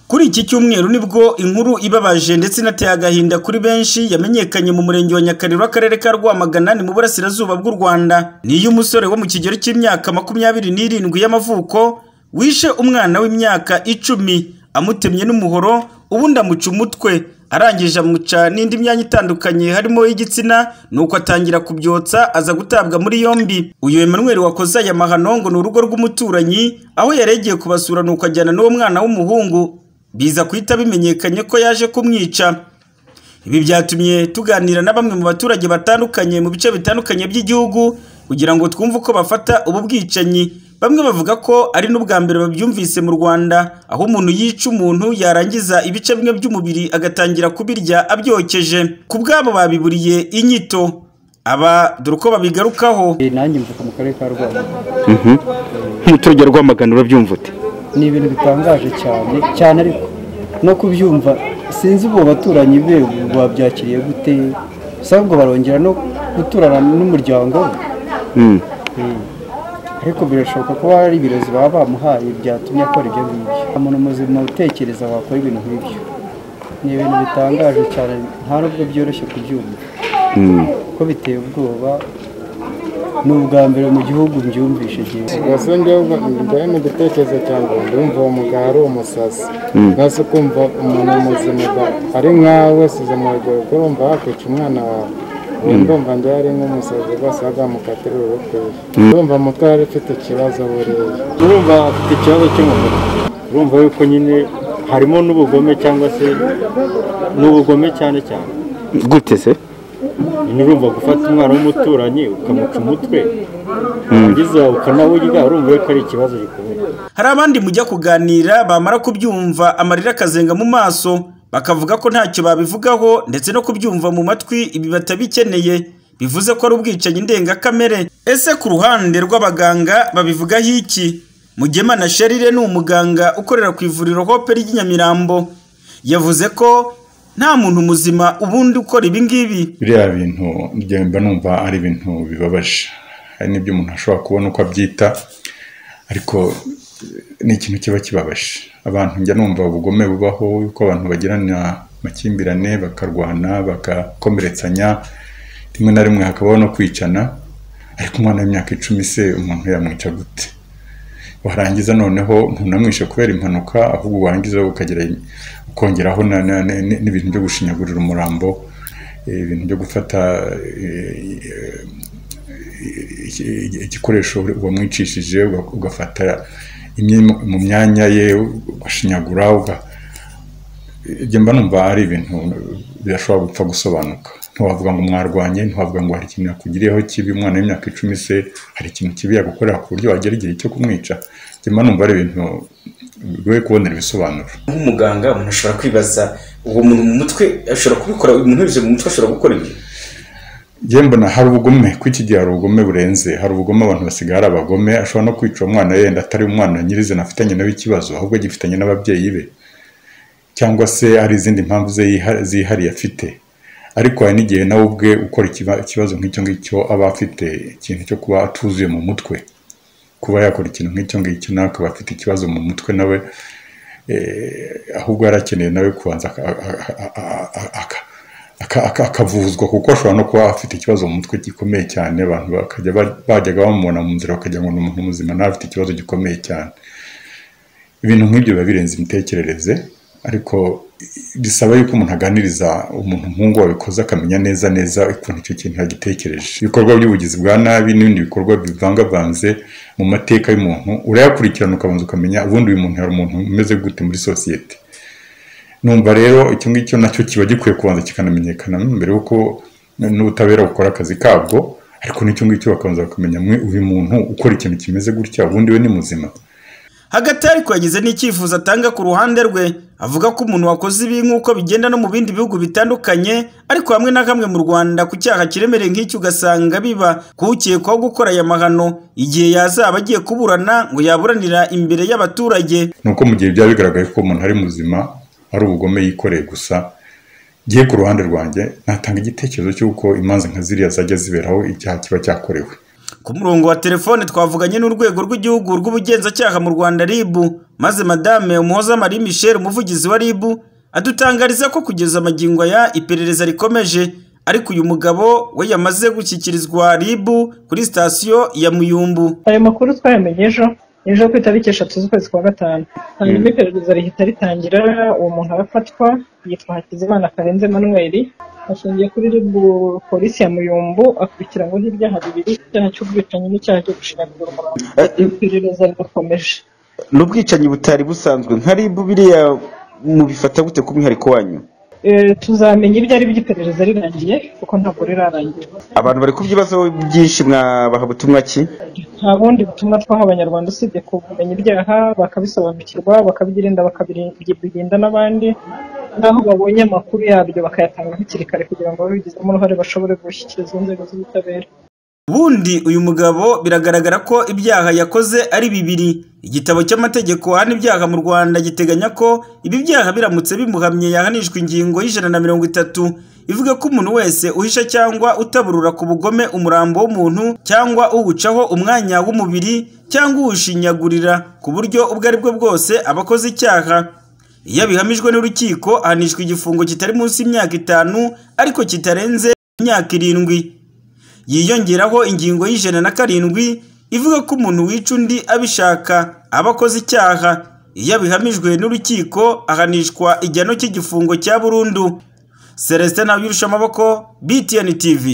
Kuri iki cyumweru nibwo inkuru ibabaje ndetse inateye agahinda kuri benshi yamenyekanye mu murenge wa Nyakariro akarere ka Rwamagana ni mu burasirazuba bw'u Rwanda. Ni iy'umusore wo mu kigero cy'imyaka makumyabiri n'irindwi y'amavuko wishe umwana w'imyaka icumi amutemye n'umuhoro ubundi amuca umutwe arangije amuca n'indi myanya itandukanye harimo y'igitsina nuko atangira kubyotsa aza gutabwa muri yombi uyu Emmanuel wakoze aya mahano ngo ni urugo rw'umuturanyi aho yari yagiye kubasura nuko ajyana n'uwo mwana w'umuhungu biza guhita bimenyekanye ko yaje kumwica ibi byatumye tuganira na bamwe mu baturage batandukanye mu bice bitandukanye by'igihugu kugira ngo twumve uko bafata ubu bwicanyi bamwe bavuga ko ari n'ubwa mbere babyumvise mu rwanda aho umuntu yica umuntu yarangiza ibice bimwe by'umubiri agatangira kubirya abyokeje ku bwabo babiburiye inyito aba dore uko babigarukaho Eh, nanjye mvuka mu karere ka rwamagana nk'umuturage rwamagana urabyumva ute ni ibintu bitangaje cyane cyane ariko no kubyumva sinzi ubu baturanyi be babyakiriye gute usanga barongera no guturana n'umuryango we Mm. ariko birashoboka ko hari ibirezi baba bamuhaye byatumye akora ibyo ngibyo umuntu muzima utekereza wakora ibintu nk'ibyo ni ibintu bitangaje cyane nta nubwo byoroshye kubyumva ko biteye ubwoba ni ubwa mbere mu gihugu mbyumvishe jyewe ubwo njyewe njyewe mu gitekerezo cyanjye ndumva uwo mugabo ari umusazi nasi kumva umuntu muzima ba- ari nkawe wasize mu rugero urumva wakwica umwana wawe Ubu ndumva njyewe ari nk'umusazi rwose wazamukatira ururokore ndumva umutwe yari ufite ikibazo buriya urumva afite ikibazo cyo mu mutwe urumva yuko nyine harimo n'ubugome cyangwa se n'ubugome cyane cyane gute se nyine urumva gufata umwana w'umuturanyi ukamuca umutwe warangiza ukanawurya urumva yuko ari ikibazo gikomeye hari abandi mujya kuganira bamara kubyumva amarira akazenga mu maso bakavuga ko ntacyo babivugaho ndetse no kubyumva mu matwi ibi batabikeneye bivuze ko ari ubwicanyi ndengakamere ese ku ruhande rw'abaganga babivugaho iki mugema na sherire ni umuganga ukorera ku ivuriro hope ry'i nyamirambo yavuze ko nta muntu muzima ubundi ukora ibi ngibi biriya bintu njye mba numva ari ibintu bibabaje hari n'ibyo umuntu ashobora kubona uko abyita ariko eh, ni ikintu kiba kibabaje abantu njya numva ubugome bubaho yuko abantu bagirana amakimbirane bakarwana bagakomeretsanya rimwe na rimwe hakabaho no kwicana ariko umwana w'imyaka icumi se umuntu yamwica gute warangiza noneho ntunamwishe kubera impanuka ahubwo warangiza ukagera ukongeraho na- na- na- n'ibintu byo gushinyagurira umurambo eh, ibintu byo gufata eh, iki- igikoresho wamwicishije uga- ugafata imwe mu- mu myanya ye ugashinyagura uga- ibyo mba numva ari ibintu bidashobora gupfa gusobanuka ntiwavuga ngo mwarwanye ntiwavuga ngo hari ikintu yakugiriyeho kibi umwana w'imyaka icumi se hari ikintu kibi yagukorera ku buryo wagera igihe cyo kumwica Njye mba numva ari ibintu bigoye kubonera ibisobanuro nk'umuganga umuntu ashobora kwibaza uwo muntu mu mutwe ashobora kubikora uyu muntu yabishyize mu mutwe ashobora gukora ibi njye mbona hari ubugome kuri iki gihe hari ubugome burenze hari ubugome abantu basigaye ari abagome ashobora no kwica umwana yenda atari umwana nyirizina afitanye nawe ikibazo ahubwo agifitanye n'ababyeyi be cyangwa se hari izindi mpamvu ze yiha- zihariye afite ariko hari n'igihe nawe ubwe ukora ikiba- ikibazo nk'icyo ngicyo aba afite ikintu cyo kuba atuzuye mu mutwe kuba yakora ikintu nk'icyo ngicyo nawe akaba afite ikibazo mu mutwe nawe eh, ahubwo yari akeneye nawe kubanza aka- aka- aka- aka- aka- aka- akavuzwa kuko ashobora no kuba afite ikibazo mu mutwe gikomeye cyane abantu bakajya ba- bajyaga bamubona mu nzira bakagira ngo ni umuntu muzima nawe afite ikibazo gikomeye cyane ibintu nk'ibyo biba birenze imitekerereze ariko bisaba yuko umuntu aganiriza umuntu nk'uwo wabikoze akamenya neza neza ukuntu icyo kintu yagitekereje ibikorwa by'ubugizi bwa nabi n'ibindi bikorwa bivangavanze mu mateka y'umuntu urayakurikirana ukabanza ukamenya ubundi uyu muntu hari umuntu umeze gute muri sosiyete numva rero icyo ngicyo nacyo kiba gikwiye kubanza kikanamenyekana mbere y'uko n'ubutabera bukora akazi kabwo ariko n'icyo ngicyo bakabanza bakamenya mwe uyu muntu ukora ikintu kimeze gutya ubundi we ni muzima hagati ariko yagize n'icyifuzo atanga ku ruhande rwe avuga ko umuntu wakoze ibi nk'uko bigenda no mu bindi bihugu bitandukanye ariko hamwe na hamwe mu rwanda ku cyaha kiremereye nk'iki ugasanga biba kuwukekwaho gukora aya mahano igihe yazaba agiye kuburana ngo yaburanira imbere y'abaturage ni uko mu gihe byaba bigaragaye ko umuntu ari muzima ari ubugome yikoreye gusa ngiye ku ruhande rwanjye natanga igitekerezo cy'uko imanza nka ziriya zajya ziberaho icyaha kiba cyakorewe Ku murongo wa telefone twavuganye n'urwego rw'igihugu rw'ubugenzacyaha mu Rwanda RIB, maze Madame Umuhoza Marie Michel umuvugizi wa RIB adutangariza ko kugeza amagingo aya iperereza rikomeje ariko uyu mugabo we yamaze gushyikirizwa RIB kuri sitasiyo ya Muyumbu. ayo makuru twayamenye ejo ejo ku itariki eshatu z'ukwezi kwa gatanu hanyuma iperereza rihita ritangira uwo muntu arafatwa yitwa hakizimana karenze manuel ashingiye kuri ribu polisi ya muyumbu akurikiranweho ibyaha bibiri icyaha cy'ubwicanyi n'icyaha cyo gushinyagurira umuntu iperereza rirakomeje n'ubwicanyi butari busanzwe nka rib biriya mubifata gute ku mwihariko wanyu Eh, tuzamenya ibyo ari by'iperereza rirangiye kuko ntabwo rirarangira abantu bari ku by'ibibazo byinshi mwabaha butumwa ki nta bundi butumwa twaha abanyarwanda usibye kumenya ibyaha bakabisobanukirwa bakabirinda bakabirinda n'abandi n'aho babonye amakuru yabyo bakayatanga hakiri kare kugira ngo babigizemo uruhare bashobore gushyikiriza inzego z'ubutabera Bundi uyu mugabo biragaragara ko ibyaha yakoze ari bibiri. Igitabo cy'amategeko ahana ibyaha mu Rwanda giteganya ko ibi byaha biramutse bimuhamye yahanishwa ingingo y'ijana na mirongo itatu ivuga ko umuntu wese uhisha cyangwa utaburura ku bugome umurambo w'umuntu cyangwa uwucaho umwanya w'umubiri cyangwa uwushinyagurira ku buryo ubwo ari bwo bwose aba akoze icyaha. Iyo abihamijwe n'urukiko ahanishwa igifungo kitari munsi y'imyaka itanu ariko kitarenze imyaka irindwi. yiyongeraho ingingo y'ijana na karindwi ivuga ko umuntu wica undi abishaka aba akoze icyaha iyo abihamijwe n'urukiko ahanishwa igihano cy'igifungo cya burundu celestin ntabyurusha amaboko btn tv